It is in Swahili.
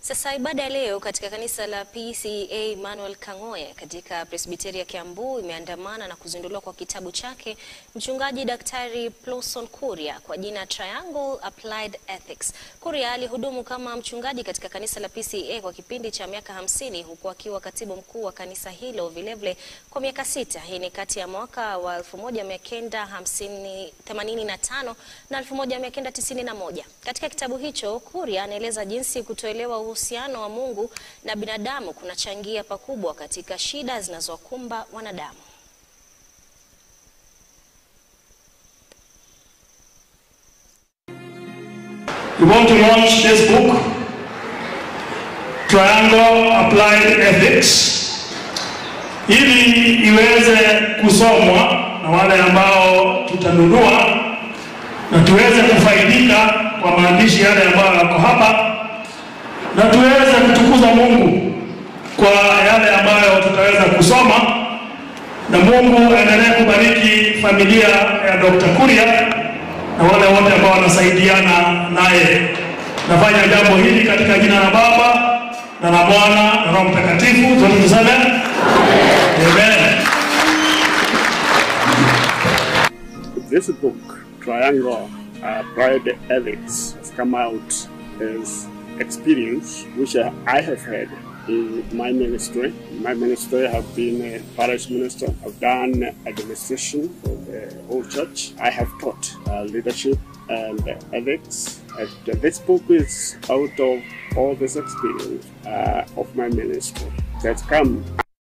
Sasa ibada ya leo katika kanisa la PCEA Emmanuel Kang'oye katika presbiteri ya Kiambu imeandamana na kuzinduliwa kwa kitabu chake mchungaji Daktari Plosson Kuria kwa jina Triangle Applied Ethics. Kuria alihudumu kama mchungaji katika kanisa la PCEA kwa kipindi cha miaka hamsini huku akiwa katibu mkuu wa kanisa hilo vilevile kwa miaka sita. Hii ni kati ya mwaka wa 1985 na 1991. Katika kitabu hicho Kuria anaeleza jinsi kutoelewa uhusiano wa Mungu na binadamu kunachangia pakubwa katika shida zinazowakumba wanadamu. We want to launch this book, Triangle Applied Ethics, ili iweze kusomwa na wale ambao tutanunua na tuweze kufaidika kwa maandishi yale ambayo yako hapa na tuweze kutukuza Mungu kwa yale ambayo tutaweza kusoma, na Mungu aendelee kubariki familia ya Dr. Kuria na wale wote ambao wanasaidiana naye. Nafanya jambo hili katika jina la Baba na la Mwana na Roho Mtakatifu. Zote tuseme amen. This book, Triangle uh, Pride Ethics, has come out as experience which I I have had in my ministry. My ministry have been a parish minister. I've done administration for the whole church. I have taught uh, leadership and ethics. And this book is out of all this experience uh, of my ministry that's come